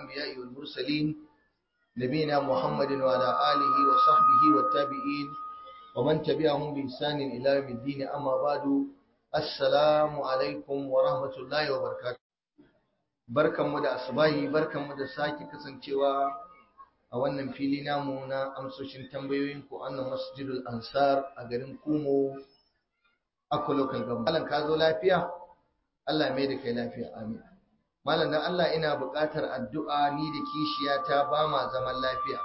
الأنبياء والمرسلين نبينا محمد وعلى آله وصحبه والتابعين ومن تبعهم بإحسان إلى يوم الدين أما بعد السلام عليكم ورحمة الله وبركاته barkanmu da asubahi barkanmu da sake kasancewa a wannan fili namu na amsoshin tambayoyin ku annan masjidul ansar a garin kumo akwa local government malam ka zo lafiya Allah mai da kai lafiya amin malam dan Allah ina buƙatar addu'a ni da kishiyata ba ma zaman lafiya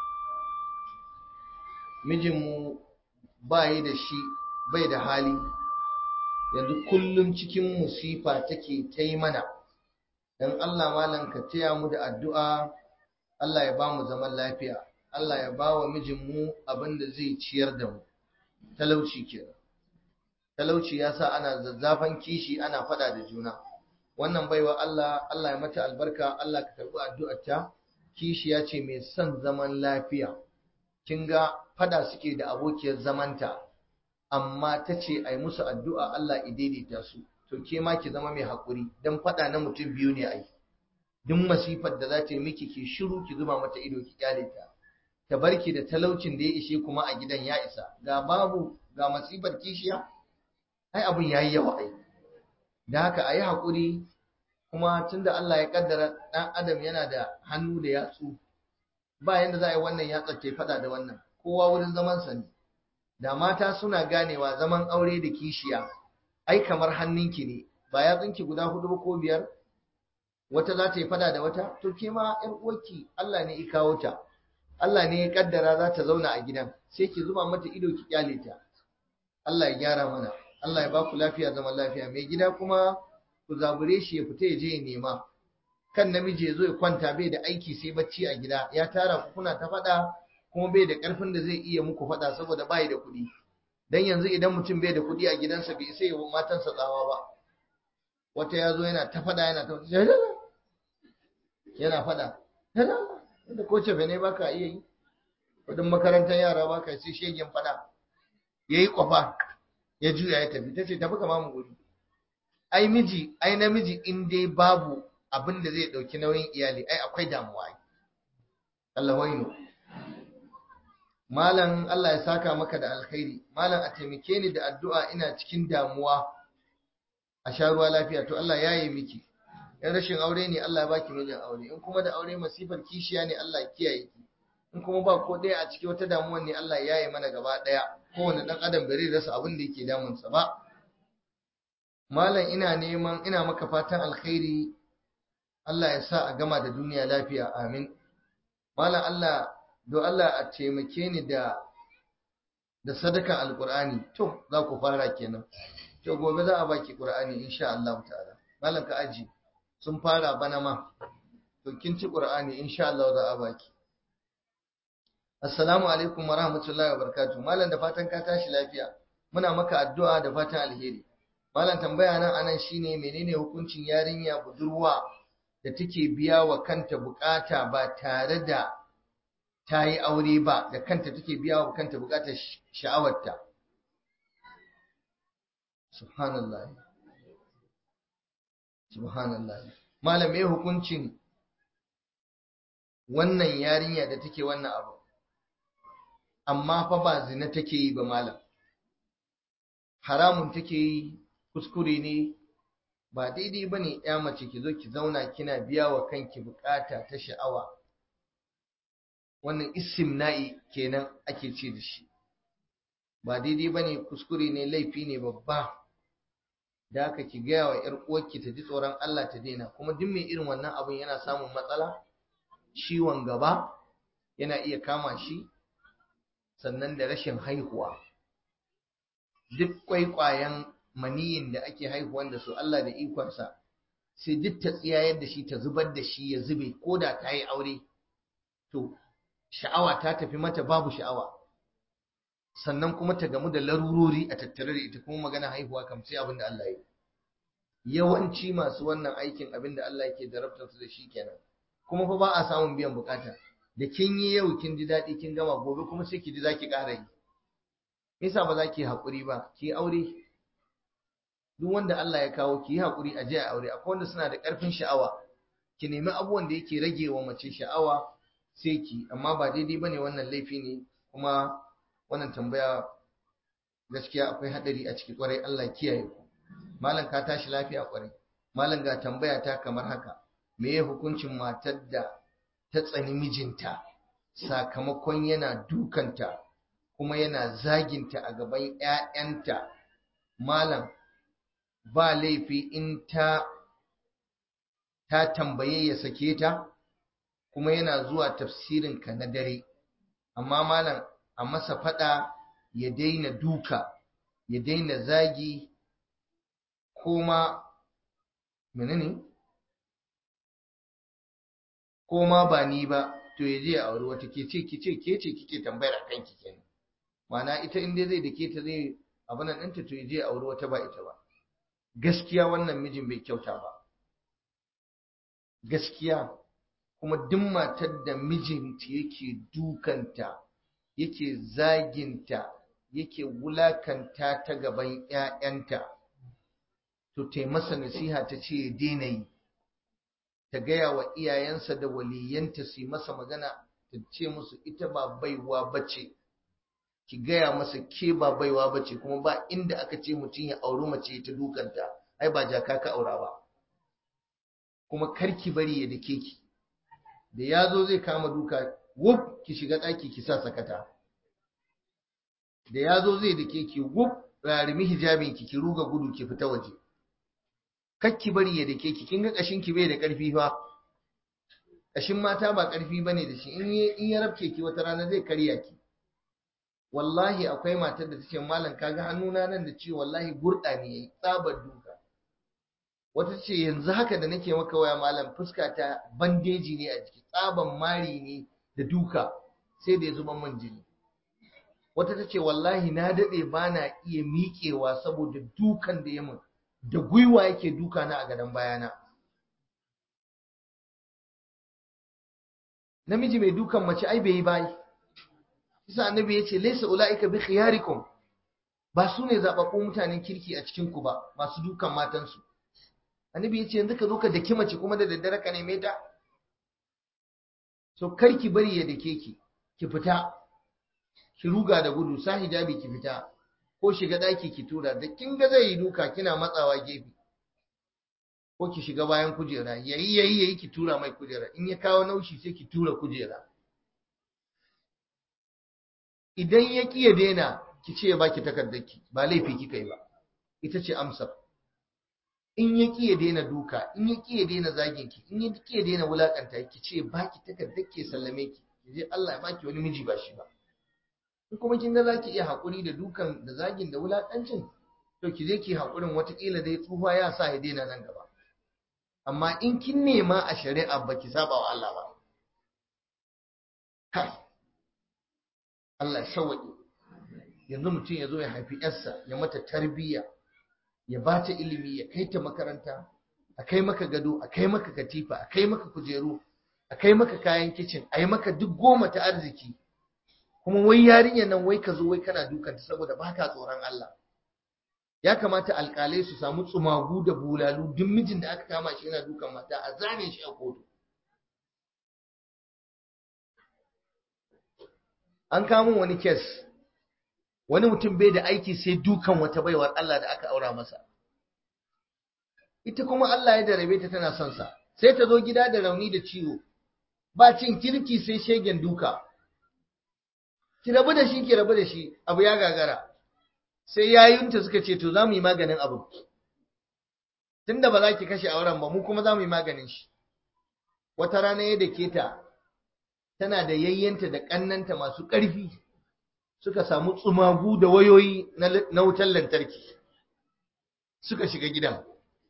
mijinmu ba yi da shi bai da hali yanzu kullum cikin musifa take ta yi mana dan Allah malam ka taya mu da addu'a Allah ya ba mu zaman lafiya Allah ya ba wa mijinmu abin da zai ciyar da mu talauci kenan talauci ya sa ana zazzafan kishi ana fada da juna wannan baiwa Allah Allah ya mata albarka Allah ka karbi addu'arta kishi ya ce mai son zaman lafiya kin ga fada suke da abokiyar zamanta amma ta ce ai musu addu'a Allah ya daidaita su to ke ma ki zama mai haƙuri don faɗa na mutum biyu ne ai duk masifar da za ta yi miki ki shiru ki zuba mata ido ki kyale ta ta barki da talaucin da ya ishe kuma a gidan ya isa ga babu ga masifar kishiya ai abun yayi yawa ai da haka ayi haƙuri kuma tunda Allah ya kaddara ɗan adam yana da hannu da yatsu ba yanda za a yi wannan yatsar ta faɗa da wannan kowa wurin zaman sa ne da mata suna ganewa zaman aure da kishiya ai kamar hannunki ne ba ya tsinki guda hudu ba ko biyar wata za ta yi fada da wata to ke ma yar uwarki Allah ne ya kawo ta Allah ne ya kaddara za ta zauna a gidan sai ki zuba mata ido ki kyale ta Allah ya gyara mana Allah ya ba ku lafiya zaman lafiya mai gida kuma ku zabure shi ya fita ya je ya nema kan namiji ya zo ya kwanta bai da aiki sai bacci a gida ya tara ku kuna ta fada kuma bai da karfin da zai iya muku fada saboda bai da kuɗi dan yanzu idan mutum bai da kuɗi a gidansa bai sai wa matansa tsawa ba wata ya zo yana ta faɗa yana ta yana faɗa da ko cefe ne baka iya yi kudin makarantar yara baka sai shegen faɗa ya yi kwafa ya juya ya tafi ta ce tafi kama mu guri ai miji ai namiji in dai babu abin da zai ɗauki nauyin iyali ai akwai damuwa Allah waino Malam Allah ya saka maka da alkhairi, Malam a taimake ni da addu'a ina cikin damuwa a sha ruwa lafiya, to Allah ya yi miki, in rashin aure ne Allah ya baki mijin aure, in kuma da aure masifar kishiya ne Allah ya kiyaye ki, in kuma ba ko ɗaya a ciki wata damuwa ne Allah ya yi mana gaba ɗaya, kowane ɗan adam bai rasa abin da yake damunsa ba. Malam ina neman ina maka fatan alkhairi, Allah ya sa a gama da duniya lafiya, amin. Malam Allah don Allah a taimake ni da da sadakan alkur'ani to za ku fara kenan to gobe za a baki qur'ani insha Allah ta'ala malam ka aji sun fara bana ma to kin ci qur'ani insha Allah za a baki assalamu alaikum wa rahmatullahi wa barakatuh malam da fatan ka tashi lafiya muna maka addu'a da fatan alheri malam tambaya nan anan shine menene hukuncin yarinya budurwa da take biya wa kanta bukata ba tare da ta yi aure ba da kanta take biya wa kanta bukatar sha'awarta subhanallah subhanallah malam me hukuncin wannan yarinya da take wannan abu amma fa ba zina take yi ba malam haramun take yi kuskure ne ba daidai bane ya mace ki zo ki zauna kina biya wa kanki bukata ta sha'awa wannan istimna'i kenan ake ce da shi ba daidai ba ne kuskure ne laifi ne babba da haka ki gaya wa ‘yar uwarki ta ji tsoron Allah ta daina kuma duk mai irin wannan abin yana samun matsala ciwon gaba yana iya kama shi sannan da rashin haihuwa duk kwaikwayen maniyin da ake haihuwan da su Allah da ikonsa sai duk ta tsiyayar da shi ta zubar da shi ya zube ko da ta yi aure to sha'awa ta tafi mata babu sha'awa sannan kuma ta gamu da larurori a tattare da ita kuma magana haihuwa kam sai abin da Allah ya yawanci masu wannan aikin abin da Allah yake darabtar su da shi kenan kuma fa ba a samun biyan bukata da kin yi yau kin ji daɗi kin gama gobe kuma sai ki ji zaki ƙara yi me yasa ba za ki haƙuri ba ki aure duk wanda Allah ya kawo ki yi haƙuri a je a aure akwai wanda suna da ƙarfin sha'awa ki nemi abubuwan da yake rage wa mace sha'awa sai ki amma ba daidai bane wannan laifi ne kuma wannan tambaya gaskiya akwai hadari a ciki kwarai Allah kiyaye ku malam ka tashi lafiya kwarai malam ga tambaya ta kamar haka me ya hukuncin matar da ta tsani mijinta sakamakon yana dukanta kuma yana zaginta a gaban ‘ya'yanta malam ba laifi in ta ta tambaye ya sake ta kuma yana zuwa tafsirinka na dare amma malam a masa fada ya daina duka ya daina zagi koma menene koma ba ni ba to ya je ya auri wata ke ce ki ce ke ce kike tambayar akan ki kenan ma'ana ita in dai zai dake ta zai abin nan ɗinta to ya je ya auri wata ba ita ba gaskiya wannan mijin bai kyauta ba gaskiya kuma duk matar da mijinta yake dukanta yake zaginta yake wulakanta ta gaban ‘ya'yanta to ta masa nasiha ta ce ya daina yi ta gaya wa iyayensa da waliyanta su yi masa magana ta ce musu ita ba baiwa bace ki gaya masa ke ba baiwa bace kuma ba inda aka ce mutum ya auri mace ta dukanta ai ba jaka ka aura ba kuma karki bari ya dake ki da ya zo zai kama duka wuf ki shiga ɗaki ki sa sakata da ya zo zai dake ki wuf rarimi hijabin ki ki ruga gudu ki fita waje kakki bari ya dake ki kin ga kashin ki bai da ƙarfi fa kashin mata ba ƙarfi bane da shi in ya rabke ki wata rana zai karya ki wallahi akwai matar da tace mallam kaga hannuna nan da ciwo wallahi gurda ne yayi tsabar duka wata ce yanzu haka da nake maka waya malam fuska ta bandeji ne a jiki tsaban mari ne da duka sai da ya zuba man jini wata ta ce wallahi na daɗe ba na iya miƙewa saboda dukan da ya min da gwiwa yake duka na a gadon bayana namiji mai dukan mace ai bai yi bayi isa annabi ya ce laisa ula'ika bi khiyarikum ba su ne zaɓaɓɓun mutanen kirki a cikinku ba masu dukan matansu annabi ya ce yanzu ka zo ka daki mace kuma da daddare ka neme ta so kar ki bari ya dake ki ki fita ki ruga da gudu sa hijabi ki fita ko shiga daki ki tura da kin ga zai yi duka kina matsawa gefe ko ki shiga bayan kujera yayi yayi yayi ki tura mai kujera in ya kawo naushi sai ki tura kujera idan ya ki ya daina ki ce ya baki takardarki ba laifi kika yi ba ita ce amsar in ya ki ya daina duka in ya ki ya daina zagin ki in ya ki ya daina wulakanta ki ce baki takardar ki sallame ki je Allah ya baki wani miji ba shi ba in kuma kin ga zaki iya hakuri da dukan da zagin da wulakancin to ki je ki hakurin watakila dai tsufa ya sa ya daina nan gaba amma in kin nema a shari'a baki saba wa Allah ba kai Allah ya sauwaƙe yanzu mutum ya zo ya haifi yarsa ya mata tarbiyya ya ba ta ilimi ya kai ta makaranta a kai maka gado a kai maka katifa a kai maka kujeru a kai maka kayan kicin a yi maka duk goma ta arziki kuma wai yarinyar nan wai ka zo wai kana dukanta saboda ba ka tsoron Allah ya kamata alƙalai su samu tsumagu da bulalu duk mijin da aka kama shi yana dukan mata a zane shi a kotu an kamo wani kes wani mutum bai da aiki sai dukan wata baiwar Allah da aka aura masa ita kuma Allah ya darabe ta tana son sa sai ta zo gida da rauni da ciwo ba cin kirki sai shegen duka ki rabu da shi ki rabu da shi abu ya gagara sai yayunta suka ce to za mu yi maganin abu tunda ba za ki kashe auren ba mu kuma za mu yi maganin shi wata rana ya dake ta tana da yayyanta da ƙannanta masu ƙarfi suka samu tsumagu da wayoyi na wutar lantarki suka shiga gidan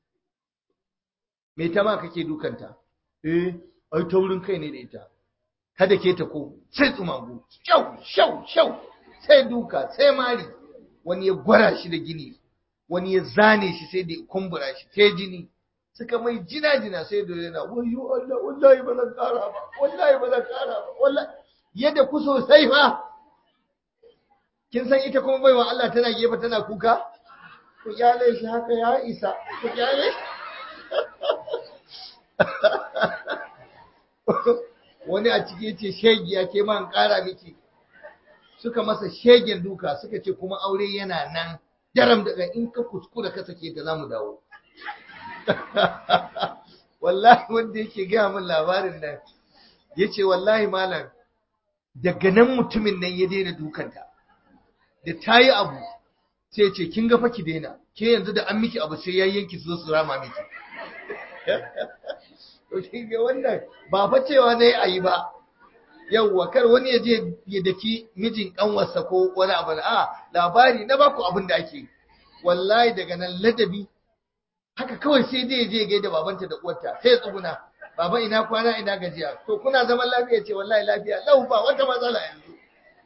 me ta ma kake dukanta eh ai taurin kai ne da ita kada ke ta ko sai tsumagu shau shau shau sai duka sai mari wani ya gwara shi da gini wani ya zane shi sai da kumbura shi sai jini suka mai jina jina sai da yana wayo Allah wallahi ba zan kara ba wallahi ba zan kara ba wallahi yadda ku sosai fa kin san ita kuma baiwa Allah tana gefe tana kuka ku kyale shi haka ya isa ku kyale wani a ciki ce shegiya ke ma an ƙara miki suka masa shegen duka suka ce kuma aure yana nan daram daga in ka kuskura ka sake ta zamu dawo wallahi wanda yake gaya min labarin nan ya ce wallahi malam daga nan mutumin nan ya daina dukanta da ta yi abu sai ce kin ga fa ki daina ke yanzu da an miki abu sai yayyanki su zo su rama miki to kin ga wannan ba fa cewa ne a yi ba yawwa kar wani ya je ya daki mijin kanwarsa ko wani abu a labari na baku abin da ake wallahi daga nan ladabi haka kawai sai dai je gaida babanta da uwarta sai ya tsuguna baba ina kwana ina gajiya to kuna zaman lafiya ce wallahi lafiya lau ba wata matsala yanzu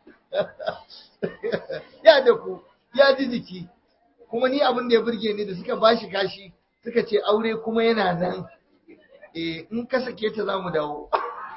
ya da ku ya ji jiki kuma ni abin da ya burge ni da suka bashi kashi suka ce aure kuma yana nan eh in ka sake ta zamu dawo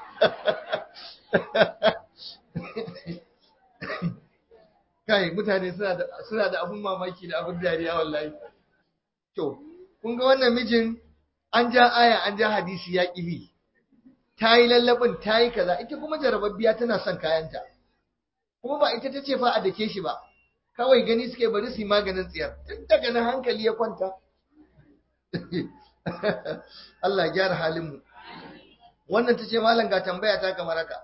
kai mutane suna da suna da abun mamaki da abun dariya wallahi to kun ga wannan mijin an ja aya an ja hadisi ya ƙibi ta yi lallabin ta yi kaza ita kuma jarababbiya tana son kayanta kuma ba ita ta ce fa a dake shi ba kawai gani suke bari su yi maganin tsiyar tun daga nan hankali ya kwanta Allah ya gyara halinmu wannan ta ce malam ga tambaya ta kamar haka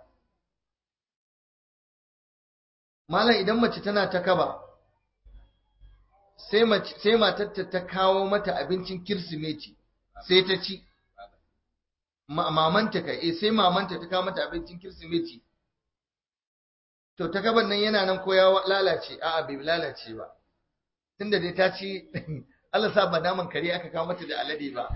malam idan mace tana ta kaba sai matarta ta kawo mata abincin kirsimeti sai ta ci mamanta ka eh sai mamanta ta kawo mata abincin kirsimeti to ta gaban nan yana nan ko ya lalace a'a bai lalace ba tunda dai ta ci Allah sa ba naman kare aka kawo mata da alade ba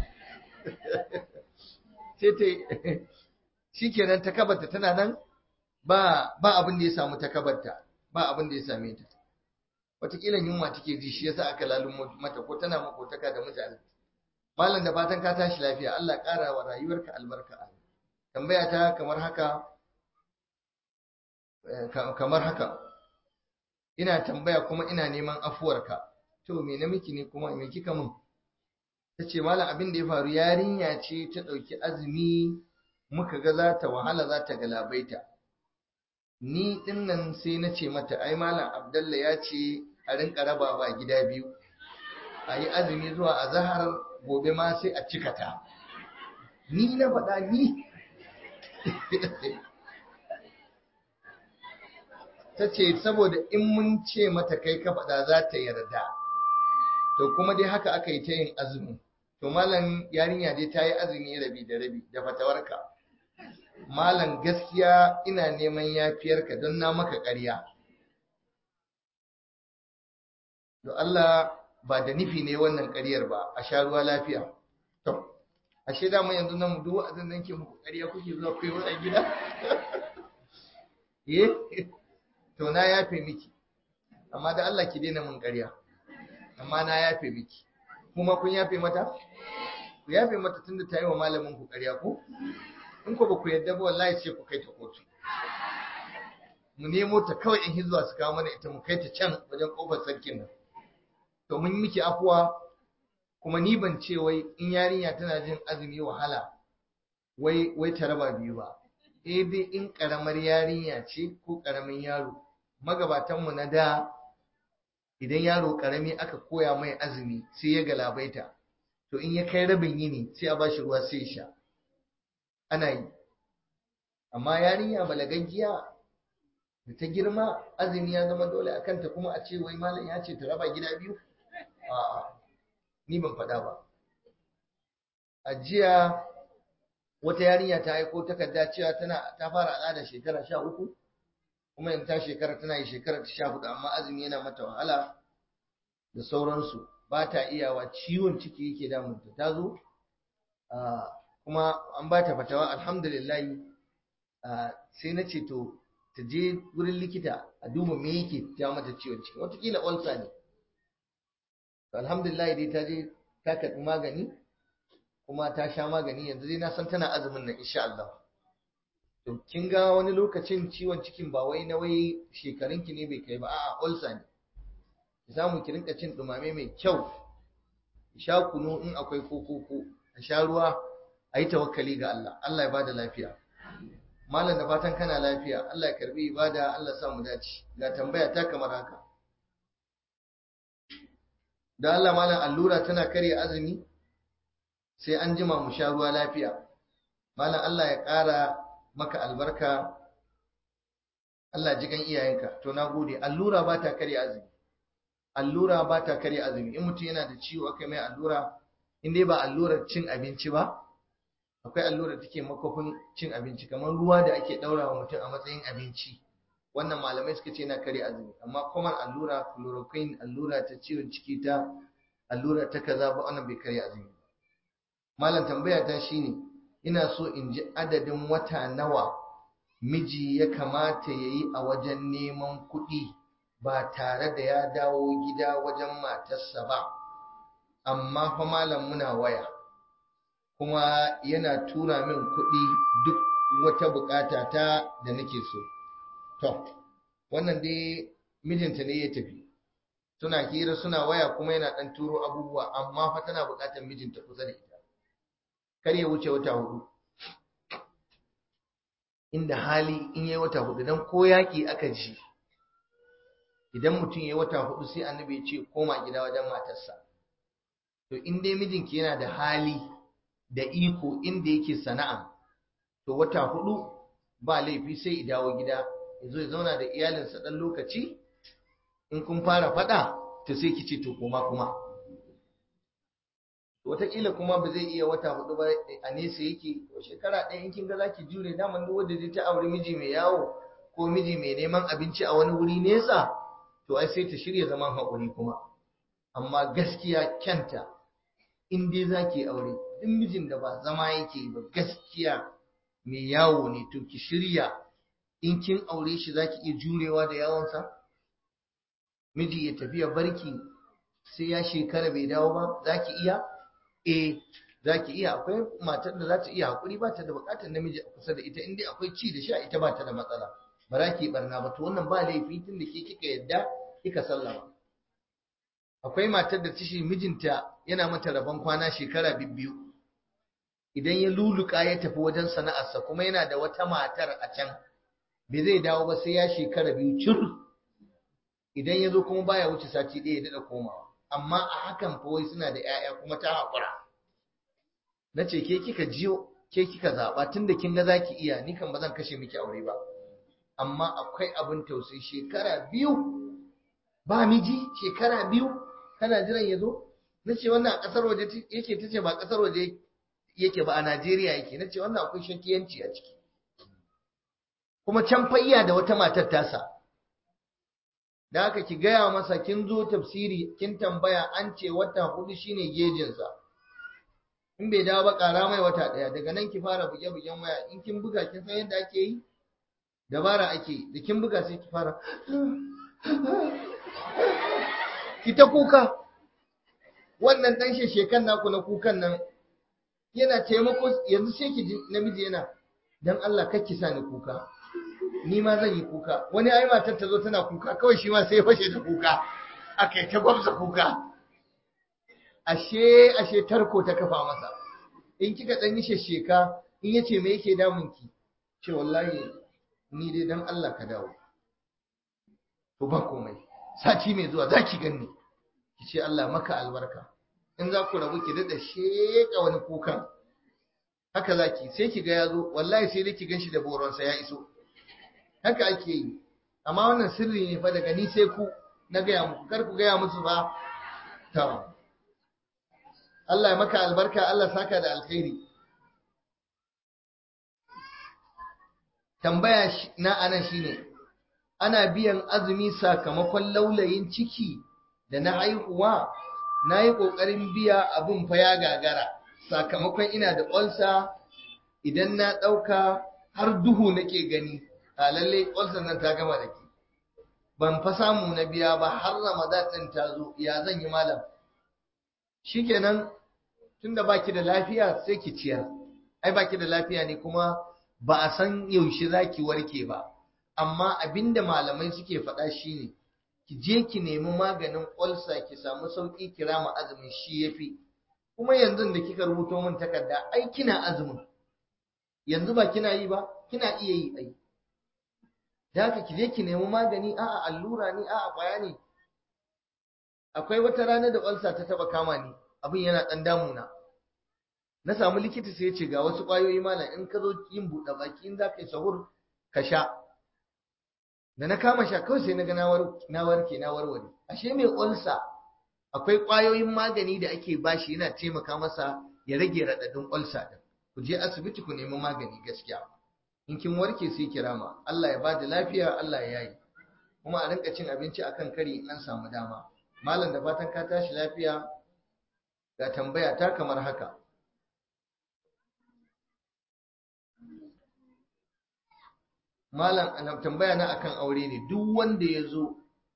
sai ta shikenan ta kabarta tana nan ba ba abin da ya samu ta kabarta ba abin da ya same ta wataƙila yunwa take ji shi yasa aka lalun mata ko tana makotaka da mutane malam da fatan ka tashi lafiya Allah ƙara wa rayuwarka albarka tambaya ta kamar haka kamar haka ina tambaya kuma ina neman afuwarka to me na miki ne kuma me kika min tace malam abin da ya faru yarinya ce ta ɗauki azumi muka ga za ta wahala za ta galabaita ni dinnan sai na ce mata ai malam abdalla ya ce a rinka rabawa gida biyu a yi azumi zuwa a zahar gobe ma sai a cika ta ni na faɗa ni ta ce saboda in mun ce mata kai ka faɗa za ta yarda to kuma dai haka aka yi ta yin azumi to malam yarinya dai ta yi azumi rabi da rabi da fatawarka malam gaskiya ina neman yafiyarka don na maka ƙarya to Allah ba da nufi ne wannan ƙaryar ba a sha ruwa lafiya to ashe da mu yanzu nan duk wa'azin nan ke muku ƙarya kuke zuwa kai wani gida eh to na yafe miki amma da Allah ki daina mun ƙarya amma na yafe miki kuma kun yafe mata ku yafe mata tunda ta yi wa malamin ku ƙarya ko in ko ba ku yadda ba wallahi sai ku kai ta kotu mu nemo ta kawai in hizba su kawo mana ita mu kai ta can wajen kofar sarkin nan to mun miki afuwa kuma ni ban ce wai in yarinya tana jin azumi wahala wai wai ta raba biyu ba eh dai in karamar yarinya ce ko karamin yaro magabatan mu na da idan yaro karami aka koya mai azumi sai ya galabaita to in ya kai rabin yini sai a bashi ruwa sai ya sha ana yi amma yarinya balagaggiya da ta girma azumi ya zama dole a kanta kuma a ce wai malam ya ce ta raba gida biyu a'a ni ban faɗa ba a jiya wata yarinya ta aiko takarda cewa tana ta fara al'ada shekara sha uku kuma in ta shekara tana yi shekara ta sha hudu amma azumi yana mata wahala da sauransu ba ta iyawa ciwon ciki yake damunta ta zo kuma an ba ta fatawa alhamdulillah sai na ce to ta je wurin likita a duba me yake ja mata ciwon ciki watakila ulcer ne alhamdulillah dai ta je ta karɓi magani kuma ta sha magani yanzu dai na san tana azumin nan insha Allah to kin ga wani lokacin ciwon cikin ba wai na wai shekarunki ne bai kai ba a'a ulcer ne ki samu ki rinka cin dumame mai kyau sha kunu in akwai koko ko a sha ruwa a yi tawakkali ga Allah Allah ya bada lafiya malam da fatan kana lafiya Allah ya karbi ibada Allah sa mu dace ga tambaya ta kamar haka da Allah malam allura tana karya azumi sai an jima mu sha ruwa lafiya malam Allah ya ƙara maka albarka Allah ji gan iyayenka to na gode allura ba ta karya azumi allura ba ta karya azumi in mutum yana da ciwo aka mai allura in dai ba allurar cin abinci ba akwai allurar take makofin cin abinci kamar ruwa da ake daura wa mutum a matsayin abinci wannan malamai suka ce yana karya azumi amma kuma allura chloroquine allura ta ciwon ciki ta allura ta kaza ba wannan bai karya azumi malam tambaya ta shine ina so in ji adadin wata nawa miji ya kamata ya yi a wajen neman kuɗi ba tare da ya dawo gida wajen matarsa ba amma fa malam muna waya kuma yana tura min kuɗi duk wata bukata ta da nake so to wannan dai mijinta ne ya tafi suna hira suna waya kuma yana ɗan turo abubuwa amma fa tana bukatar mijinta kusa da ita kar ya wuce wata hudu inda hali in yi wata hudu don ko yaƙi aka ji idan mutum ya yi wata hudu sai annabi ya ce koma gida wajen matarsa to in dai mijinki yana da hali da iko inda yake sana'a to wata hudu ba laifi sai ya dawo gida ya zo ya zauna da iyalinsa ɗan lokaci in kun fara faɗa to sai ki ce to koma kuma wataƙila kuma ba zai iya wata hudu ba a nesa yake ko shekara ɗaya in kin ga zaki jure daman duk wanda zai ta aure miji mai yawo ko miji mai neman abinci a wani wuri nesa to ai sai ta shirya zaman haƙuri kuma amma gaskiya kyanta in dai zaki aure duk mijin da ba zama yake ba gaskiya mai yawo ne to ki shirya in kin aure shi zaki iya jurewa da yawonsa miji ya tafi ya barki sai ya shekara bai dawo ba zaki iya eh za ki iya akwai matar da za ta iya haƙuri ba ta da buƙatar namiji a kusa da ita inda akwai ci da sha ita ba ta da matsala ba za ki barna ba to wannan ba laifi tun da ke kika yadda kika sallama akwai matar da tashi mijinta yana mata rabon kwana shekara biyu idan ya luluka ya tafi wajen sana'arsa kuma yana da wata matar a can bai zai dawo ba sai ya shekara biyu cir idan ya zo kuma baya wuce sati ɗaya ya daɗa komawa amma a hakan fa wai suna da 'ya'ya kuma ta haƙura na ce ke kika jiyo ke kika zaɓa tun da kin ga za ki iya ni kan ba zan kashe miki aure ba amma akwai abin tausayi shekara biyu ba miji shekara biyu kana jiran ya zo na ce wannan a ƙasar waje yake ta ce ba ƙasar waje yake ba a Najeriya yake na ce wannan akwai shakiyanci a ciki kuma can fa iya da wata matar tasa da haka ki gaya masa kin zo tafsiri kin tambaya an ce wata hudu shine gejinsa in bai dawo ba ƙara mai wata ɗaya daga nan ki fara buge-bugen waya in kin buga kin san yadda ake yi dabara ake da kin buga sai ki fara ki ta kuka wannan ɗan sheshekan naku na kukan nan yana taimako yanzu sai ki ji namiji yana dan Allah ki sa ni kuka ni ma zan yi kuka wani ai matar ta zo tana kuka kawai shi ma sai ya fashe da kuka akai ta gwamza kuka ashe ashe tarko ta kafa masa in kika dan yi shesheka in yace me yake damun ki ce wallahi ni dai dan Allah ka dawo to ba komai sati mai zuwa zaki ganni ki ce Allah maka albarka in za ku rabu ki dada sheka wani kukan haka zaki sai ki ga yazo wallahi sai dai ki ganshi da boronsa ya iso haka ake yi amma wannan sirri ne fa daga ni sai ku na gaya muku kar ku gaya musu ba to Allah ya maka albarka Allah saka da alkhairi tambaya na anan shine ana biyan azumi sakamakon laulayin ciki da na haihuwa na yi ƙoƙarin biya abin fa ya gagara sakamakon ina da ƙwalsa idan na ɗauka har duhu nake gani a lalle ƙwalsar nan ta gama da ke ban fa samu na biya ba har ramadan ɗin ta zo ya zan yi malam shikenan tunda baki da lafiya sai ki ciyar ai baki da lafiya ne kuma ba a san yaushe zaki warke ba amma abinda malamai suke faɗa shine ki je ki nemi maganin ƙwalsa ki samu sauƙi kira ma azumin shi yafi kuma yanzu da kika rubuto min takarda ai kina azumin yanzu ba kina yi ba kina iya yi ai da haka ki je ki nemi magani a'a allura ne a'a kwaya ne akwai wata rana da ulcer ta taba kama ni abin yana dan damuna na samu likita sai ya ce ga wasu kwayoyi malam in ka zo yin buɗe baki in za ka yi sahur ka sha da na kama sha kawai sai na ga na warke na warware ashe mai ulcer akwai kwayoyin magani da ake bashi yana taimaka masa ya rage raɗaɗin ulcer din ku je asibiti ku nemi magani gaskiya in kin warke sai kirama Allah ya bada lafiya Allah ya yi kuma a rinka cin abinci akan kari in an samu dama malam da fatan ka tashi lafiya ga tambaya ta kamar haka malam ana tambaya na akan aure ne duk wanda ya zo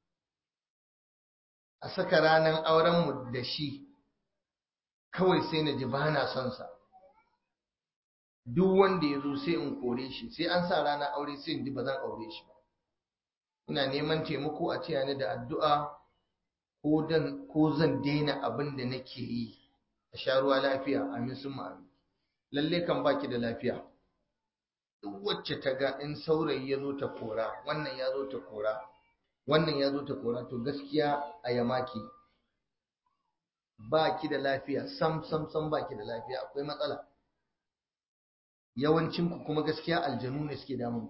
a saka ranar aurenmu da shi kawai sai na ji ba na son sa duk wanda ya zo sai in kore shi sai an sa ranar aure sai in ji ba zan aure shi ba ina neman taimako a taya ni da addu'a ko dan ko zan daina abin da nake yi a sha ruwa lafiya amin sun amin lalle kan baki da lafiya duk wacce ta ga in saurayi ya zo ta kora wannan ya zo ta kora wannan ya zo ta kora to gaskiya a yamaki ba ki da lafiya sam sam sam ba ki da lafiya akwai matsala yawancinku kuma gaskiya aljanu ne suke damun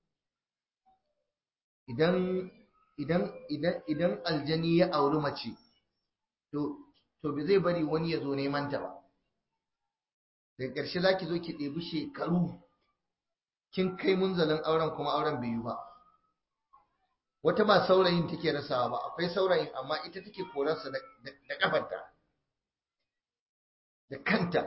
idan idan idan idan aljani ya auri mace to to bai zai bari wani ya zo neman ta ba daga ƙarshe za ki zo ki ɗebi shekaru kin kai munzalin auren kuma auren bai yi ba wata ba saurayin take rasawa ba akwai saurayin amma ita take korarsa da kafarta da kanta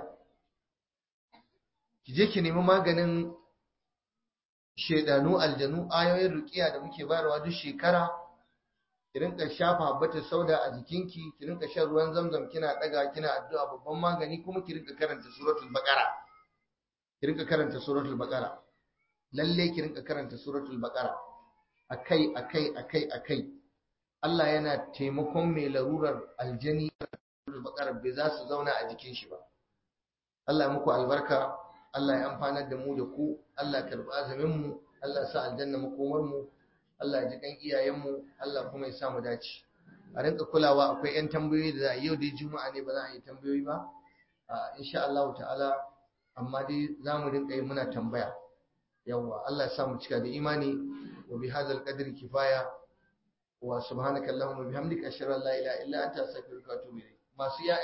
ki je ki nemi maganin shedanu aljanu ayoyin ruqiya da muke bayarwa duk shekara ki rinka shafa habbatar sauda a jikinki ki rinka shan ruwan zamzam kina daga kina addu'a babban magani kuma ki rinka karanta suratul baqara ki rinka karanta suratul baqara lalle ki rinka karanta suratul baqara akai akai akai akai Allah yana taimakon mai larurar aljani suratul baqara bai za su zauna a jikin shi ba Allah muku albarka Allah ya amfanar da mu da ku Allah karɓi azumin mu Allah sa aljanna makomar mu Allah ya ji kan iyayen mu Allah kuma ya sa mu dace a rinka kulawa akwai yan tambayoyi da za a yau dai juma'a ne ba za a yi tambayoyi ba insha Allah ta'ala amma dai za mu rinka yi muna tambaya yawwa Allah ya sa mu cika da imani wa bi hadzal qadri kifaya wa subhanaka allahumma bihamdika ashhadu an la ilaha illa anta astaghfiruka wa atubu ilayk masu